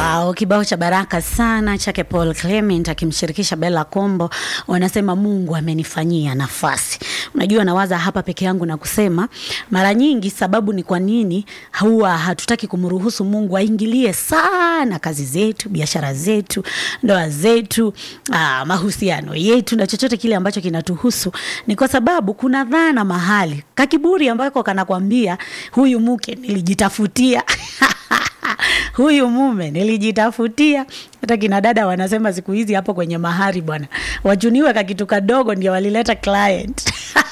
Wow, kibao cha baraka sana chake Paul Clement akimshirikisha Bella Kombo, wanasema Mungu amenifanyia nafasi. Unajua, nawaza hapa peke yangu na kusema mara nyingi, sababu ni kwa nini huwa hatutaki kumruhusu Mungu aingilie sana kazi zetu, biashara zetu, ndoa zetu, aa, mahusiano yetu na chochote kile ambacho kinatuhusu, ni kwa sababu kuna dhana mahali kakiburi ambako kanakwambia huyu mke nilijitafutia huyu mume nilijitafutia. Hata kina dada wanasema siku hizi hapo kwenye mahari bwana, wachuniwe kakitu kadogo ndio walileta client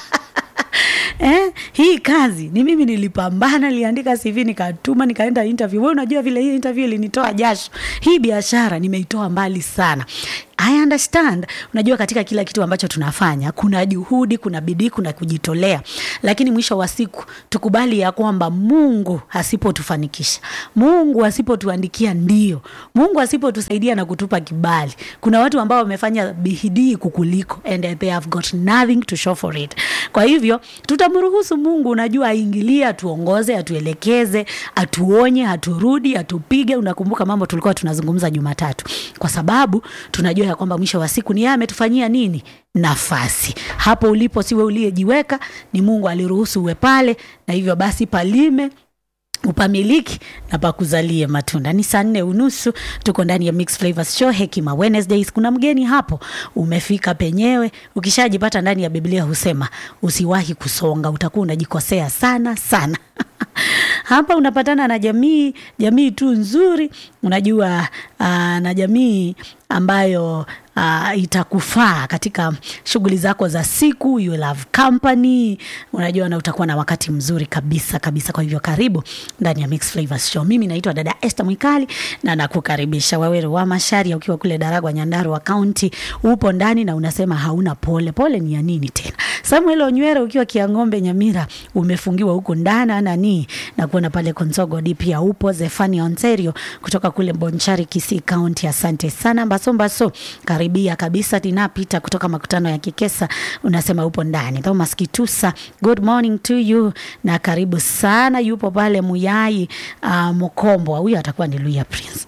Eh, hii kazi ni mimi nilipambana, niliandika CV nikatuma, nikaenda interview. Wewe unajua vile hii interview ilinitoa jasho. Hii biashara nimeitoa mbali sana. I understand. Unajua katika kila kitu ambacho tunafanya kuna juhudi, kuna bidii, kuna kujitolea, lakini mwisho wa siku tukubali ya kwamba Mungu asipotufanikisha, Mungu asipotuandikia ndio, Mungu asipotusaidia na kutupa kibali, kuna watu ambao wamefanya bidii kukuliko and they have got nothing to show for it. Kwa hivyo tutamruhusu Mungu, unajua, aingilie, atuongoze, atuelekeze, atuonye, aturudi, atupige. Unakumbuka mambo tulikuwa tunazungumza Jumatatu, kwa sababu tunajua ya kwamba mwisho wa siku ni yeye ametufanyia nini nafasi. Hapo ulipo siwe uliyejiweka, ni Mungu aliruhusu uwe pale, na hivyo basi palime upamiliki na pakuzalie matunda. Ni saa nne unusu, tuko ndani ya Mixed Flavors Show Hekima Wednesdays. Kuna mgeni hapo, umefika penyewe. Ukishajipata ndani ya Biblia husema usiwahi kusonga, utakuwa unajikosea sana sana. Hapa unapatana na jamii, jamii tu nzuri, unajua uh, na jamii ambayo uh, itakufaa katika shughuli zako za siku. You will have company, unajua na utakuwa na wakati mzuri kabisa kabisa. Kwa hivyo karibu ndani ya Mixed Flavors Show. Mimi naitwa dada Esther Mwikali na nakukaribisha Waweru wa Masharia, ukiwa kule Daragwa, Nyandarua County, upo ndani na unasema hauna pole. Pole ni ya nini tena? Samuel Onywere ukiwa Kiang'ombe, Nyamira, umefungiwa huko ndani nani na kuona pale Konsogo D pia upo. Zefania Ontario kutoka kule Bonchari, Kisii County, asante sana. Mbaso Mbaso karibia kabisa. Tinapita kutoka makutano ya Kikesa unasema upo ndani. Thomas Kitusa, good morning to you na karibu sana. Yupo pale Muyai uh, Mkombo, huyu atakuwa ni Luya Prince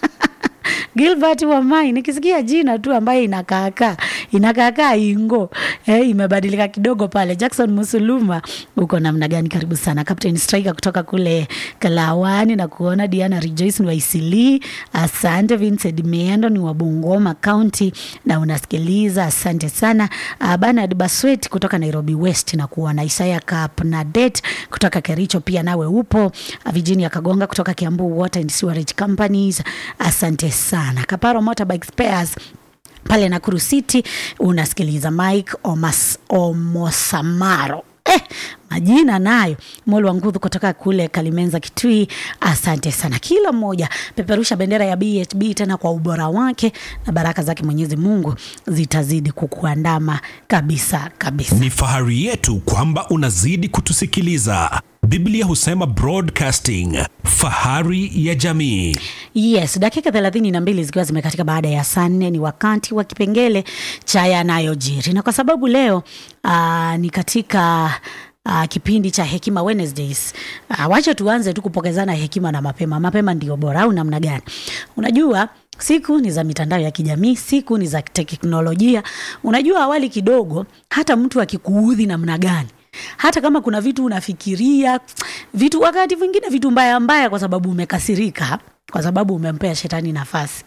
Gilbert Wamai, nikisikia jina tu ambaye inakaakaa inakaakaa ingo eh, imebadilika kidogo pale. Jackson Musuluma, uko namna gani? Karibu sana. Captain Striker kutoka kule Kalawani na kuona Diana Rejoice ni wa Isili, asante. Vincent Miendo ni wa Bungoma County na unasikiliza, asante sana. Uh, Bernard Baswet kutoka Nairobi West na kuona Isaya Kapnadet kutoka Kericho pia nawe upo. Uh, Virginia Kagonga kutoka Kiambu Water and Sewerage Companies, asante sana. Kaparo Motorbike Spares pale Nakuru City unasikiliza Mike Omas, Omosamaro eh, majina nayo Molu wa Ngudhu kutoka kule Kalimenza Kitui, asante sana. Kila mmoja peperusha bendera ya BHB tena kwa ubora wake, na baraka zake Mwenyezi Mungu zitazidi kukuandama kabisa kabisa. Ni fahari yetu kwamba unazidi kutusikiliza. Biblia husema broadcasting, fahari ya jamii. Yes, dakika thelathini na mbili zikiwa zimekatika baada ya saa nne ni wakati wa kipengele cha yanayojiri, na kwa sababu leo aa, ni katika Uh, kipindi cha Hekima Wednesdays. Uh, wacha tuanze tu kupokezana hekima na mapema. Mapema ndio bora au namna gani? Unajua siku ni za mitandao ya kijamii, siku ni za teknolojia. Unajua awali kidogo, hata mtu akikuudhi namna gani hata kama kuna vitu unafikiria vitu, wakati mwingine vitu mbaya mbaya, kwa sababu umekasirika, kwa sababu umempea shetani nafasi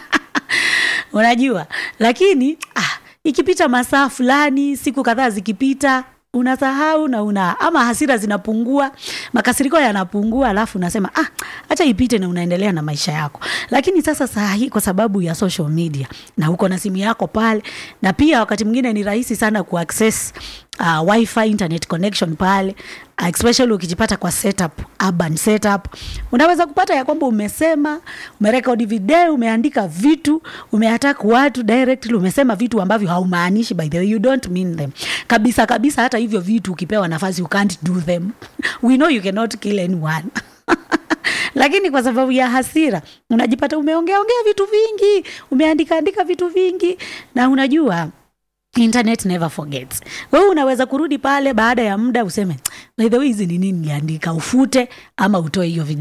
unajua. Lakini ah, ikipita masaa fulani, siku kadhaa zikipita unasahau na una ama hasira zinapungua, makasiriko yanapungua, alafu unasema ah, acha ipite na unaendelea na maisha yako. Lakini sasa saa hii kwa sababu ya social media na uko na simu yako pale, na pia wakati mwingine ni rahisi sana kuaccess uh, wifi internet connection pale uh, especially ukijipata kwa setup, urban setup, unaweza kupata ya kwamba umesema, umerekodi video, umeandika vitu, umeattack watu directly, umesema vitu ambavyo haumaanishi, by the way you don't mean them kabisa kabisa. Hata hivyo vitu ukipewa nafasi you can't do them we know you cannot kill anyone lakini kwa sababu ya hasira unajipata umeongea ongea vitu vingi, umeandika andika vitu vingi, na unajua internet never forgets. Wewe unaweza kurudi pale baada ya muda useme by the way, hizi ni nini niliandika, ufute ama utoe hiyo video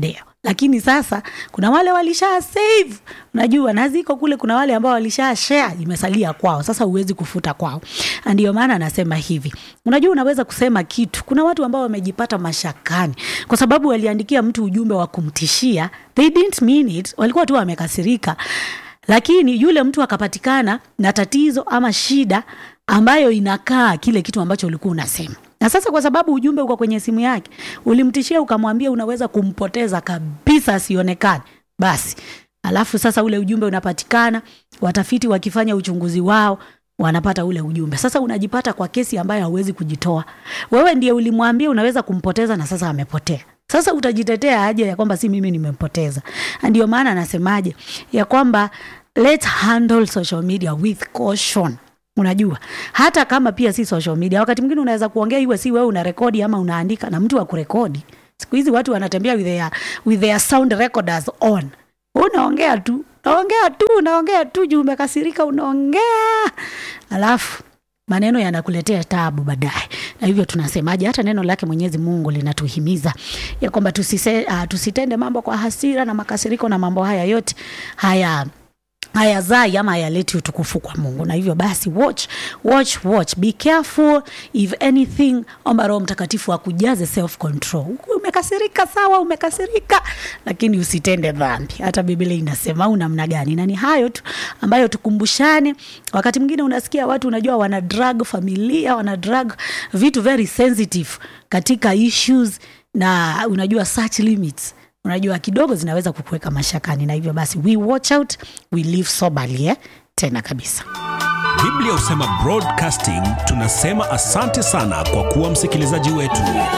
lakini sasa kuna wale walisha save unajua na ziko kule kuna wale ambao walisha share imesalia kwao sasa huwezi kufuta kwao Na ndio maana anasema hivi unajua unaweza kusema kitu kuna watu ambao wamejipata mashakani kwa sababu waliandikia mtu ujumbe wa kumtishia they didn't mean it walikuwa tu wamekasirika lakini yule mtu akapatikana na tatizo ama shida ambayo inakaa kile kitu ambacho ulikuwa unasema na sasa kwa sababu ujumbe uko kwenye simu yake ulimtishia ukamwambia unaweza kumpoteza kabisa asionekane basi alafu sasa ule ujumbe unapatikana watafiti wakifanya uchunguzi wao wanapata ule ujumbe sasa unajipata kwa kesi ambayo hauwezi kujitoa wewe ndiye ulimwambia unaweza kumpoteza na sasa amepotea sasa utajitetea aje ya kwamba si mimi nimempoteza ndio maana anasemaje ya kwamba let's handle social media with caution unajua hata kama pia si social media wakati mwingine unaweza kuongea iwe si wewe una rekodi ama unaandika na mtu wa kurekodi siku hizi watu wanatembea with their, with their sound recorders on unaongea tu unaongea tu unaongea tu juu umekasirika unaongea alafu maneno yanakuletea tabu baadaye na hivyo tunasemaje hata neno lake mwenyezi mungu linatuhimiza ya kwamba tusise, uh, tusitende mambo kwa hasira na makasiriko na mambo haya yote haya hayazai ama hayaleti utukufu kwa mungu na hivyo basi watch watch watch be careful if anything omba roho mtakatifu akujaze self control umekasirika sawa umekasirika lakini usitende dhambi hata biblia inasema au namna gani na ni hayo tu ambayo tukumbushane wakati mwingine unasikia watu unajua wana drag familia wana drag vitu very sensitive katika issues na unajua such limits unajua kidogo zinaweza kukuweka mashakani na hivyo basi we watch out we live soberly eh? tena kabisa biblia husema broadcasting tunasema asante sana kwa kuwa msikilizaji wetu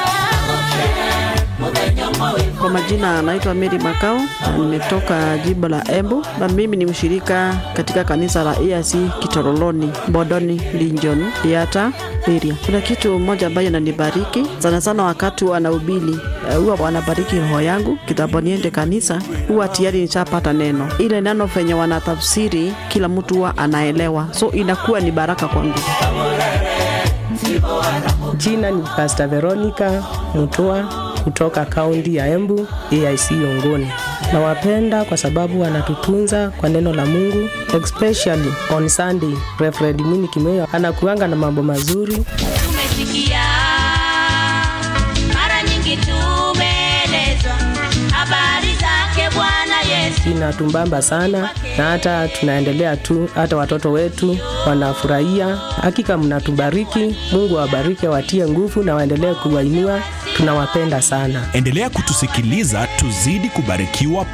Kwa majina anaitwa Mary Makau na nimetoka jimbo la Embu na mimi ni mshirika katika kanisa la EAC Kitoroloni, Bodoni, Linjon, Yata area. Kuna kitu moja ambayo inanibariki sana sana wakati wanahubiri, eh, huwa wanabariki roho yangu kitambo niende kanisa, huwa tayari nishapata neno. Ile neno venye wanatafsiri kila mtu huwa anaelewa, so inakuwa ni baraka kwangu. Jina ni Pastor Veronica Mutua kutoka kaunti ya Embu, AIC Yongoni. Nawapenda kwa sababu wanatutunza kwa neno la Mungu, especially on Sunday. Reverend Mwini Kimeo anakuanga na mambo mazuri. tumesikia mara nyingi tumeelezwa habari zake bwana yesu inatumbamba sana na hata tunaendelea tu, hata watoto wetu wanafurahia. Hakika mnatubariki, Mungu awabariki, awatie nguvu na waendelee kuwainua. Tunawapenda sana. endelea kutusikiliza tuzidi kubarikiwa